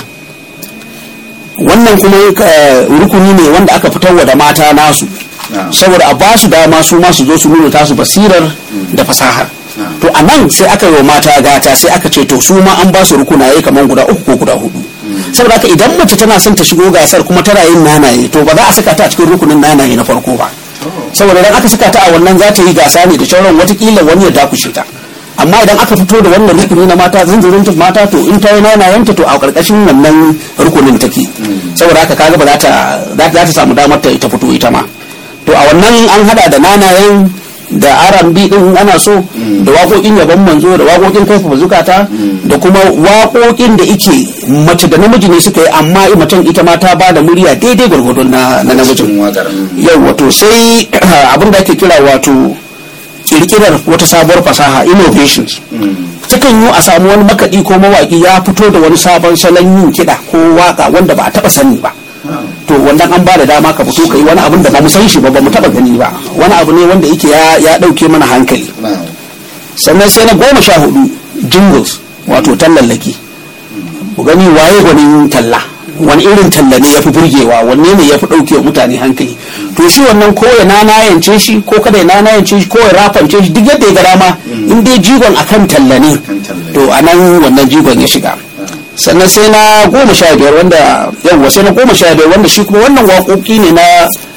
wannan kuma rukuni ne wanda aka fitarwa da mata nasu saboda a ba su dama su ma su zo su nuna tasu basirar da fasahar to a nan sai aka yi wa mata gata sai aka ce to su ma an ba su rukunaye kamar guda uku ko guda hudu saboda haka idan mace tana son ta shigo gasar kuma tana yin nanaye to ba za a saka ta a cikin rukunin nanaye na farko ba saboda idan aka saka ta a wannan za ta yi gasa ne da shauran watakila wani ya dakushe ta amma idan aka fito da wannan rukuni na mata zanzirin mata to in ta yi nanayenta to a karkashin wannan rukunin take saboda haka kaga ba za ta za ta samu damar ta fito ita ma to a wannan an hada da nanayen da R&B din ana so da waƙoƙin yabon manzo da waƙoƙin kaifa zukata da kuma waƙoƙin da ike mace da namiji ne suka yi amma macen ita ma ta ba da murya daidai gwargwadon na namijin yau wato sai abin da ake kira wato kirkirar wata sabuwar fasaha innovations takan yi a samu wani makaɗi ko mawaƙi ya fito da wani sabon salon yin kiɗa ko waƙa wanda ba a taɓa sani ba to wannan an ba da dama ka fito ka yi wani abin da ba mu san shi ba ba mu taba gani ba wani abu ne wanda yake ya dauke mana hankali sannan sai na goma sha hudu jingles wato tallallaki mu gani waye gwanin talla wani irin talla ne ya fi burgewa wanne ne ya fi ɗauke wa mutane hankali to shi wannan ko ya nanayance shi ko kada ya nanayance shi ko ya rafance shi duk yadda ya ga dama in dai jigon akan talla ne to anan wannan jigon ya shiga sannan sai na goma sha biyar wanda yawwa sai na goma sha biyar wanda shi kuma wannan waƙoƙi ne na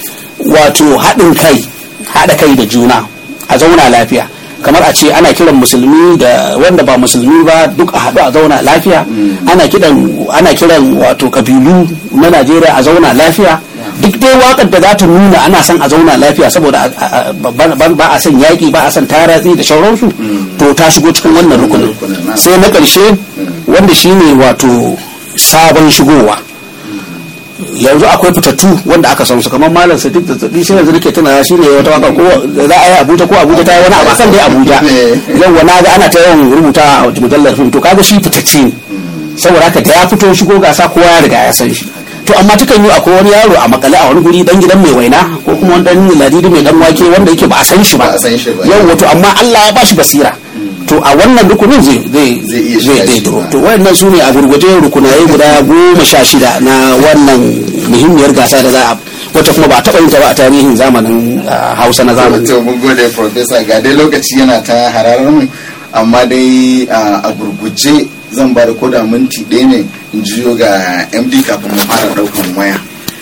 wato haɗin kai haɗa kai da juna a zauna lafiya kamar a ce ana kiran musulmi da wanda ba musulmi ba duk a haɗu a zauna lafiya ana kiran ana kiran wato kabilu na najeriya a zauna lafiya duk dai wakar da za ta nuna ana son a zauna lafiya saboda ba a son yaƙi ba a son taratsi da shauransu to ta shigo cikin wannan rukunin sai na ƙarshe wanda shine wato sabon shigowa yanzu akwai fitattu wanda aka san su kamar malam sadiq da tsabi sai yanzu nake tuna shi ne wata waka ko za a yi abuja ko abuja ta yi wani abu akan dai abuja yau na ga ana ta yawan rubuta a mujallar fim to kaga shi fitacce ne saboda haka da ya fito shigo gasa kowa ya riga ya san shi to amma takan yi akwai wani yaro a makale a wani guri dan gidan mai waina ko kuma wani dan ladidi mai dan wake wanda yake ba a san shi ba yau wato amma Allah ya bashi basira to a wannan rukunin zai zai zai duro to wayannan su ne a gurguje rukunaye guda goma sha shida na wannan muhimmiyar gasa da za a wata kuma ba taɓa yin ta ba a tarihin zamanin hausa na zamani to mun gode professor ga dai lokaci yana ta hararar mu amma dai a gurguje zan ba da koda minti ɗaya ne in jiyo ga md kafin mu fara ɗaukan waya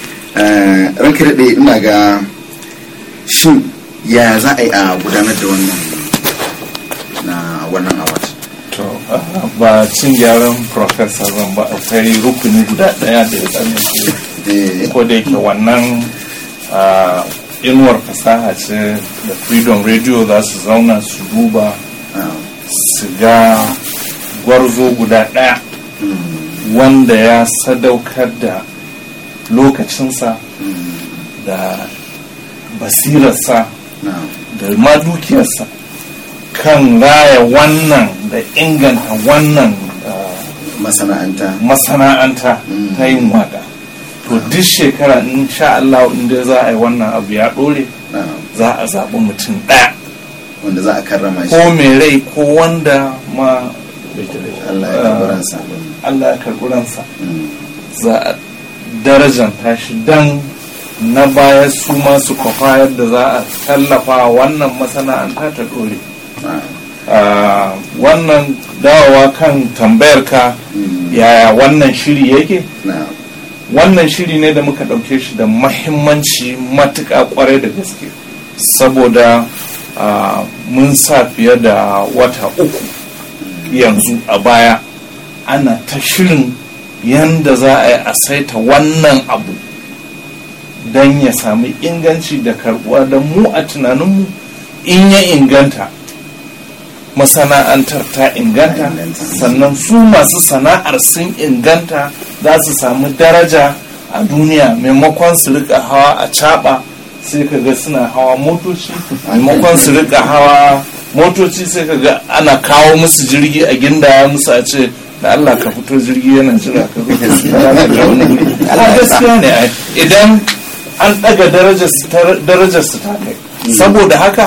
ranka daɗe ina ga shin ya za a yi a gudanar da wannan na wannan award to ba cin gyaran professor zan ba akwai rukuni guda ɗaya da ya tsallake ko da yake wannan inuwar fasaha ce da freedom radio za su zauna su duba su ga gwarzo guda ɗaya wanda ya sadaukar da lokacinsa da basirarsa da ma dukiyarsa kan raya wannan da inganta wannan masana'anta masana'anta Mm. ta yin waka to duk shekara in sha Allah inda za a yi wannan abu ya ɗore na za a zaɓi mutum ɗaya wanda za a karrama shi ko mai rai ko wanda ma Allah ya kabaransa Allah ya karɓi ransa Mm. za a darajanta shi dan na baya su ma su kwafa yadda za a tallafa wannan masana'anta ta ɗore na Ah, wannan dawowa kan tambayar ka Mm. yaya wannan shiri yake na wannan shiri ne da muka ɗauke shi da mahimmanci matuƙa ƙwarai da gaske saboda ah, mun sa fiye da wata uku yanzu a baya ana ta shirin yanda za a yi a saita wannan abu don ya sami inganci da karbuwa da mu a tunaninmu in ya inganta masana'antar ta inganta inganta. sannan su masu sana'ar sun inganta za su samu daraja a duniya maimakon su rika hawa a caba sai ka ga suna hawa motoci maimakon su rika hawa motoci sai ka ga ana kawo musu jirgi a gindaya musu a ce da Allah ka fito jirgi yana jira ka zo ka siya ka ga wani wuri. Ala gaskiya ne ai. idan an daga darajar su ta- darajar su ta kai saboda haka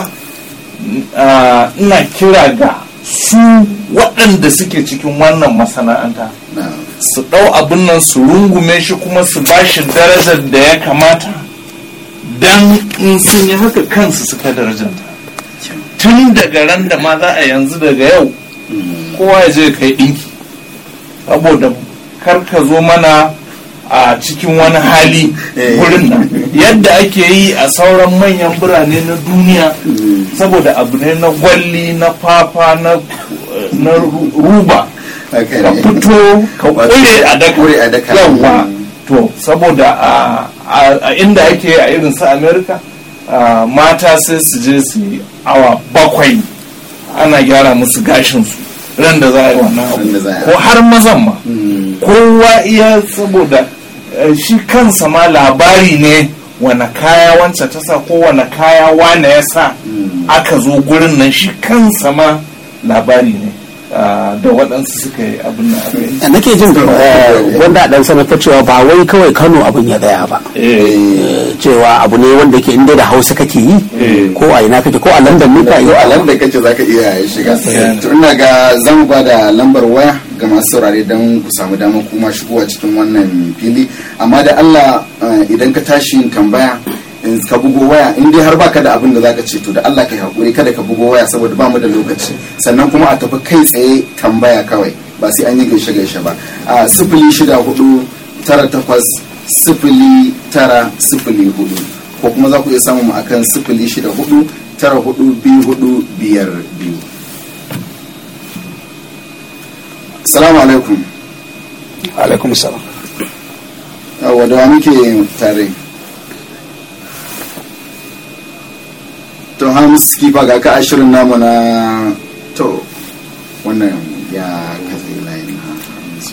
ah, ina kira ga su waɗanda suke cikin wannan masana'anta na su ɗau abin nan su rungume shi kuma su ba shi darajar da ya kamata don in sun yi haka kansu suka darajanta tun daga ran da ma za a yanzu daga yau kowa ya je kai ɗinki saboda kar ka zo mana a cikin wani hali Eh. wurin nan yadda ake yi a sauran manyan birane na duniya saboda abu ne na gwalli na fafa na na ru- ruba haka ka ne fito ka Wato, kure a daka kure a daka. yawa Mm. to saboda a- a a inda ake a irin su america a, mata sai su je su yi awa bakwai ana gyara musu gashinsu ran da za a yi wannan Ran da za a yi. abu ko har mazan ma Mm. kowa iya saboda eh, shi kansa ma labari ne wane kaya wancan ta sa ko wane kaya wane ya sa Mm. aka zo gurin nan shi kansa ma labari ne ah, da waɗansu suka yi abin da aka yi da nake jin eh, wanda a dan sanar ta cewa ba wai kawai kano abin ya tsaya ba Eh, Eh, cewa abu ne wanda ke inda da hausa kake yi Eh. ko a ina kake ko a london ne ka yi yau a lamba kace zaka iya shiga Gaskiya. to ina ga zamu ba da lambar waya ga masu saurare don ku samu damar kuma shigowa cikin wannan fili amma da Allah eh, idan ka tashi yin tambaya in ka bugo waya in dai har baka da abin da zaka ce to da Allah kai hakuri kada ka bugo waya saboda ba mu da lokaci sannan kuma a tafi kai tsaye tambaya kawai ba sai an yi gaishe gaishe ba a sifili shida hudu tara takwas sifili tara sifili hudu ko kuma za ku iya samun mu akan sifili shida hudu tara hudu biyu hudu biyar biyu salamu alaikum alaikum salam yawwa da wa muke tare to hamis kifa ga ka ashirin namu na to wannan ya katse layin na Hamisu.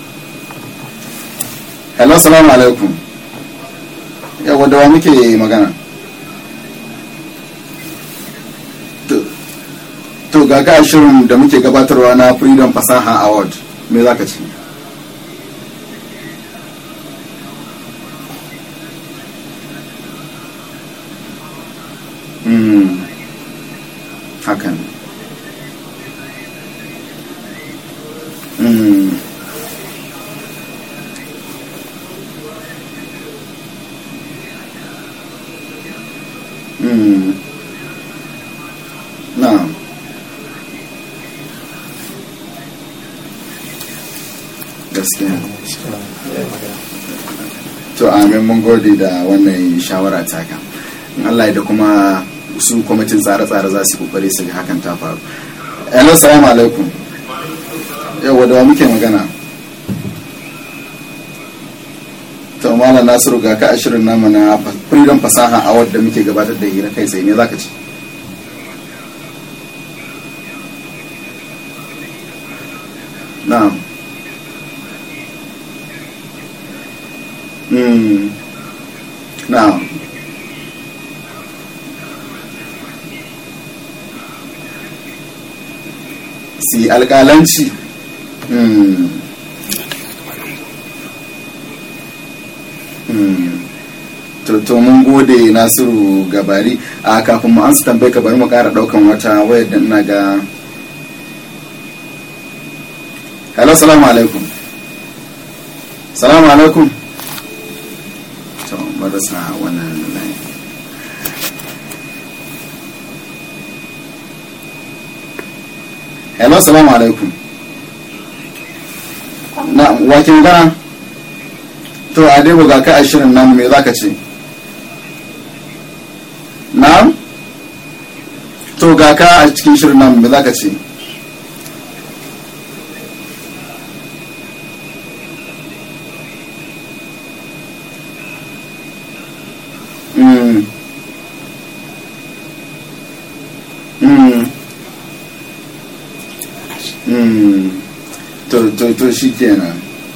hello salamu alaikum yawwa da wa muke magana To- to ga ka ashirin da muke gabatarwa na freedom fasaha award me za ka ce Mm. hakan Mm. Mm. na'am gaskiya to amin mun gode da wannan shawara taka in Allah ya da kuma su kwamitin tsare-tsare za su yi kokari su ga hakan ta faru hello salamu alaikum yawa da wa muke magana to malam nasiru ga ka ashirin nama na freedom fasaha a wadda muke gabatar da hira kai sai me zaka ce na'am Mm. Na'am. Si alƙalanci. Mm. Mm. to to mun gode nasiru gabari a kafin mu ansa tambaye ka bari mu kara daukan wata wayar da ina ga hello salamu alaikum salamu alaikum to marasa wannan line hello salamu alaikum na wake magana to a dai ga ka a shirin namu me zaka ce na'am to ga ka a cikin shirin namu me zaka ce Mm. Mm. Mm. to to to shi kenan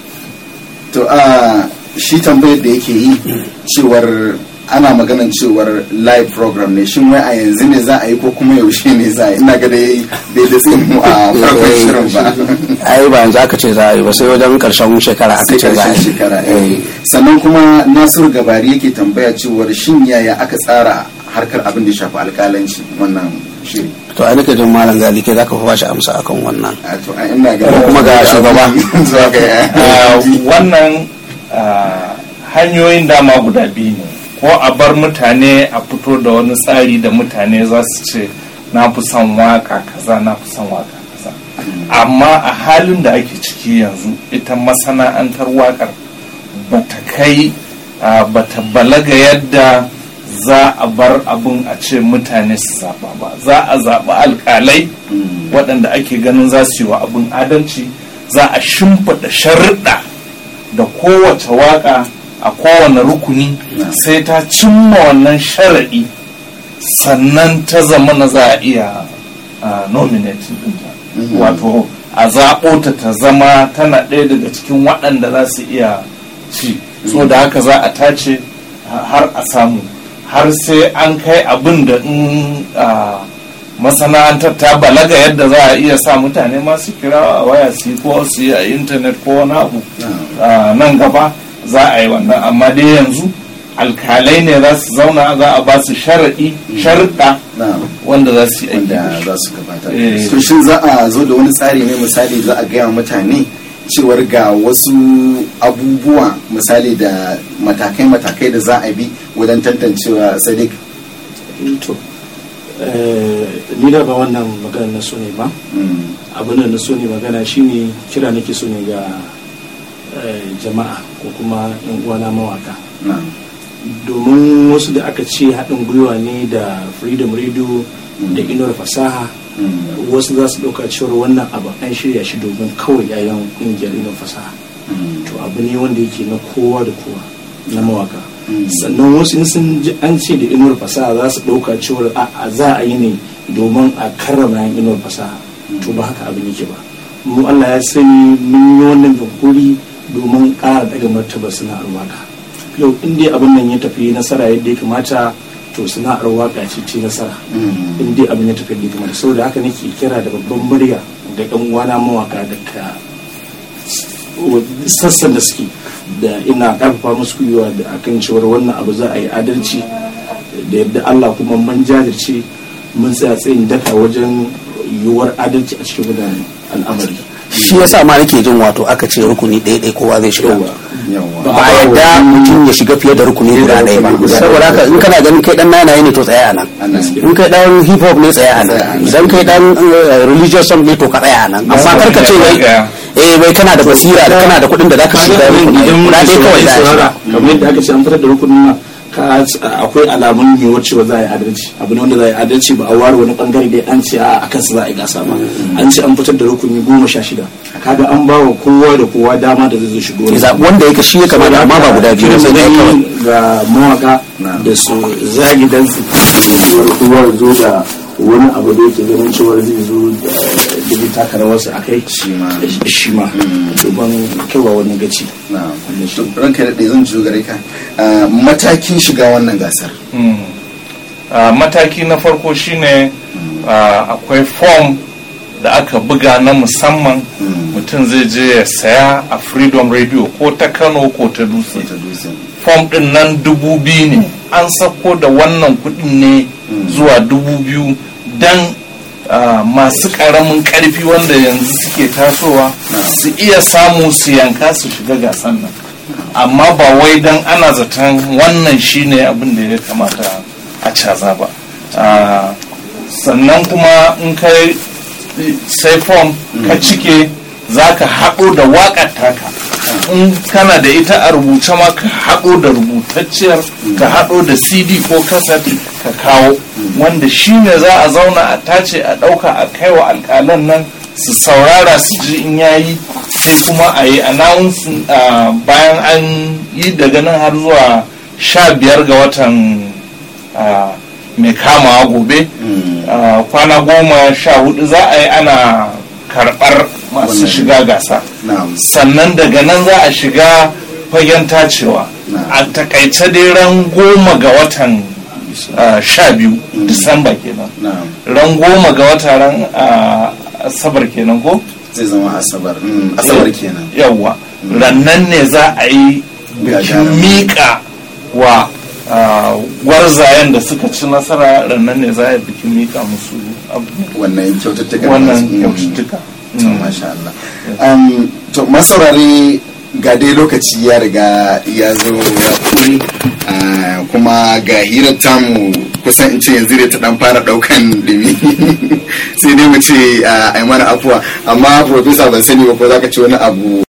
to a shi tambayar da yake yi cewar ana maganan cewar live program ne shin wai a yanzu ne za a yi ko kuma yaushe ne za a yi ina ga dai bai da tsin mu a farkon shirin ba ai ba yanzu aka ce za a yi ba sai wajen karshen shekara aka sai ce za a karshen yi shekara eh. sannan kuma nasiru gabari yake tambaya cewar shin yaya aka tsara harkar abin da ya shafi alkalanci wannan shiri to ai nake jin malam gali kai zaka fi bashi amsa akan wannan a to a ina ga Kuma ga shugaba. zuwa ga Ah, wannan ah, hanyoyin dama guda biyu ne ko a bar mutane a fito da wani tsari da mutane za su ce na fi son waka kaza na fi son waka kaza amma a halin da ake ciki yanzu ita masana'antar wakar bata kai ah, bata balaga yadda za a bar abin a ce mutane su zaɓa ba za a zaɓi alƙalai waɗanda ake ganin za su yi wa abin adalci za a shimfiɗa sharuɗa da kowace waƙa a kowane rukuni sai ta cimma wannan sharaɗi sannan ta zama na za a iya ah, nominating ɗinta wato a zaɓo ta ta zama tana ɗaya daga cikin waɗanda za su iya ci so da haka za a tace ha- har a samu har sai an kai abin da in ah, masana'antar ta balaga yadda za a iya sa mutane masu kira a waya su yi ko su yi a intanet ko wani abu ah, nan gaba za a yi wannan amma dai yanzu alkalai ne za su zauna za a ba su sharaɗi sharuɗa na'am wanda za su yi aiki da wanda shi. za su gabata Eh. to shin za a zo da wani tsari ne misali za a gaya wa mutane cewar ga wasu abubuwa misali da matakai-matakai da za a bi wajen tantancewa sadiq to eh, ni da ba wannan magana na so ne ba Mm, abin da na so ne magana shine kira nake so ne ga eh, jama'a ko kuma yan uwana mawaka na'am domin wasu da aka ce haɗin gwiwa ne da freedom radio da inuwar fasaha Mm, wasu za su ɗauka cewar wannan abu an shirya shi domin kawai yayan ƙungiyar inuwar fasaha mm, to abu ne wanda yake na kowa da kowa na mawaka Mm. sannan wasu in sun ji an ce da inuwar fasaha za su ɗauka cewar a za a yi ne domin a karrama yan inuwar fasaha to ba haka abin yake ba mu Allah ya sani mun yi wannan yunkuri domin ƙara daga martaba sana'ar waka yau in dai abin nan ya tafi nasara yadda ya kamata to sana'ar waka ce ce nasara mm, in dai abin ya tafi yadda ya kamata saboda haka nake kira da babban murya ga yan uwana mawaka daga sassan da suke da ina karfafa musu gwiwa da akan cewar wannan abu za a yi adalci da yadda Allah kuma mun jajirce mun tsaya tsayin daka wajen yiwuwar adalci a cikin wannan al'amari shi yasa ma nake jin wato aka ce rukuni ɗaya ɗaya kowa zai shiga yawa ba a yadda mutum ya shiga fiye da rukuni guda ɗaya ba guda ɗaya. saboda haka in kana ganin kai dan nanaye ne to tsaya a nan Ana- in kai dan hip hop ne tsaya a Tsaya a nan nan. idan kai dan eh, religious song ne to ka tsaya a nan amma kar ka ce wai Tsaya. eh wai kana da basira da kana da kuɗin da zaka shiga rukuni idan guda ɗaya kawai za a shiga kamar yadda aka ce an fitar da rukunin nan ka akwai alamun yiwuwar cewa za a yi adalci abu ne wanda za a yi adalci ba a ware wani bangare dai an ce a kansa za a yi gasa ba an ce an fitar da rukuni goma sha shida kaga an ba wa kowa da kowa dama da zai zo shigo ya zaɓi wanda yake shi ya kamata amma ba guda biyu ba sai ɗaya kawai ga mawaka da su zagi dan su kowa zo da wani abu da yake ganin cewa zai zo da zai taka rawarsa a kai Shi ma. shi ma domin kaiwa wani gaci na'am Wannan shi. To, ranka da zan jiyo gare ka Ah, matakin shiga wannan gasar Mm. Ah, mataki na farko shine ah, akwai form da aka buga na musamman mutum zai je ya saya a freedom radio ko ta kano ko ta dutse ta dutse fom din nan dubu biyu ne an sako da wannan kudin ne zuwa dubu biyu don masu karamin karfi wanda yanzu suke tasowa su iya samu su yanka su shiga gasan nan amma ba wai don ana zaton wannan shine abin da ya kamata a caza ba Ah, sannan kuma in ka sai fom ka cike za ka haɗo da waƙar taka in kana da ita a rubuce ma ka haɗo da rubutacciyar ka haɗo da cd ko kaset ka kawo wanda shi ne za a zauna a tace a ɗauka a kai wa alƙalan nan su saurara su ji in yayi sai kuma a yi announcing ah, bayan an yi daga nan har zuwa sha biyar ga watan ah, mai kamawa gobe ah, kwana goma sha hudu za a yi ana karɓar masu Wannan. shiga gasa na'am sannan daga nan za a shiga fagen tacewa Na. a takaice dai ran goma ga watan ah, sha biyu disamba kenan na'am ran goma ga wata ran ah, asabar kenan ko zai zama asabar Mm, asabar kenan yawwa rannan ne za a yi bikin Gagarumin. miƙa wa ah, gwarzayen da suka ci nasara rannan ne za a yi bikin miƙa musu abu- wannan kyaututtuka wannan Mm. kyaututtuka to masha Allah um, to masaurare ga dai lokaci ya riga ya zo ya kuri ah, kuma ga hirar tamu kusan in ce yanzu da ta dan fara daukan dumi sai dai mu ce a mana afuwa amma professor ban sani ba ko zaka ce wani abu